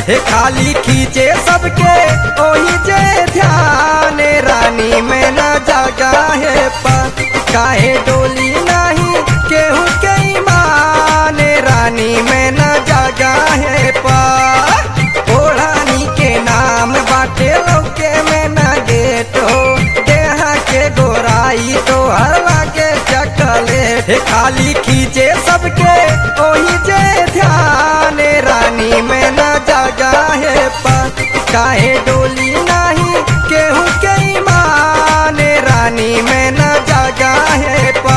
हे खाली खींचे सबके ओही जे ध्यान रानी में न जगा है पा काहे डोली नहीं केहू के ईमान रानी में न जगा है पा ओढ़ानी के नाम बाटे लौके में न गेट हो देहा के गोराई तो हर लागे चकलेट हे खाली खींचे सबके ओही जे ध्यान रानी में न जगा है पा काहे डोली नहीं केहू के ईमान रानी में न जगा है पा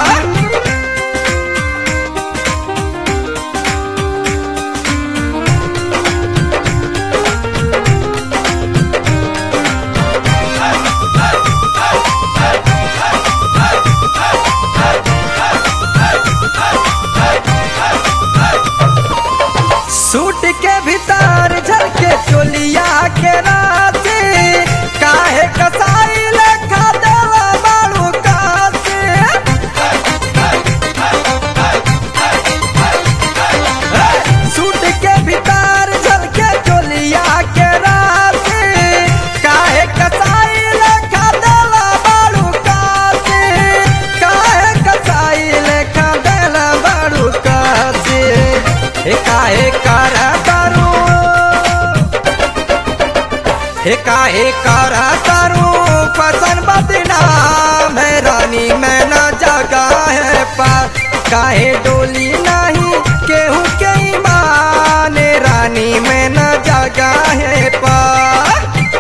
सूट के भीतर झलके चोलिया के राते काहे कसाई लेखा देला बाड़ू कासे सूट के भीतर झलके चोलिया के राते काहे कसाई लेखा देला बाड़ू कासे काहे कसाई लेखा देला बाड़ू कासे हे काहे कर करू हे काहे कर करू पसंद बदनाम है रानी में न जगा है पर काहे डोली नहीं केहू के ईमान रानी में न जगा है पर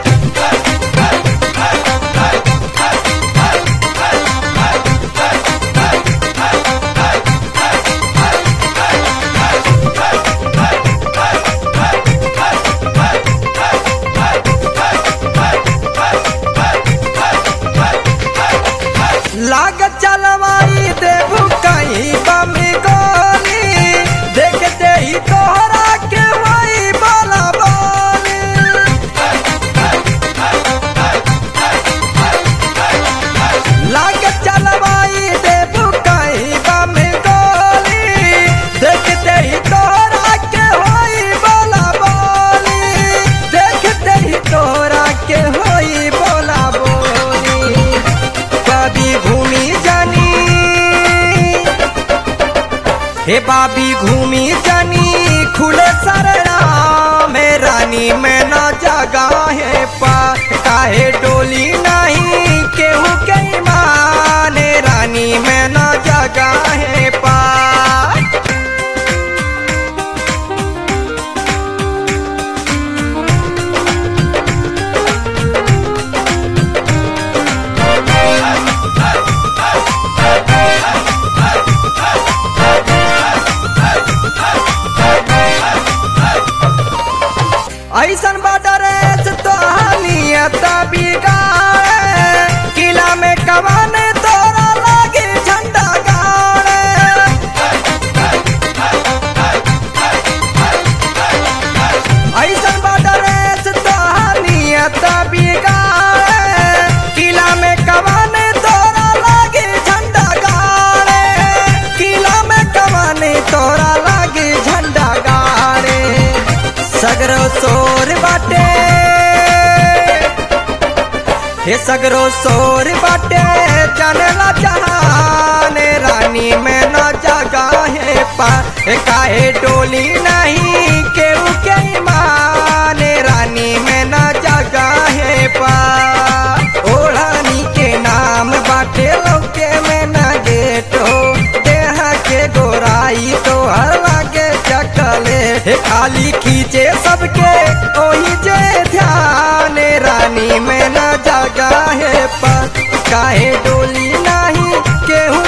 लाग चलवाई देबू कहीं बमी गोली देखते ही तोहरा के वही बोला बोली लाग चलवाई देबू कहीं बमी गोली देखते ही तोहरा के वही बोला बोली देखते ही तोहरा के वही बोला बोली बाबी घूमी जानी हे बाबी घूमी जानी खुले सरड़ा में रानी में न जगा है पा काहे डोली नहीं केहू के ईमान रानी में न जगा है पा ऐसन बदरेस तो नियत बिगाड़े किला में कमान तोरा लागे झंडा गाड़े ऐसन बदरेस तो नियत बिगाड़े किला में कमान तोरा लागे झंडा गाड़े किला में कमान तोरा लागे झंडा गाड़े सगरो सोर बाटे हे सगरो सोर बाटे जनला जहान रानी में न जगा है पा हे काहे डोली नहीं केहू के ईमान रानी में न जगा है पा ओढ़ानी के नाम बाटे लौके में न गेट हो देहा के गोराई तो हर लागे चकलेट हे खाली खींचे सबके ओही जे ध्यान रानी में न जगा है पा काहे डोली नहीं केहू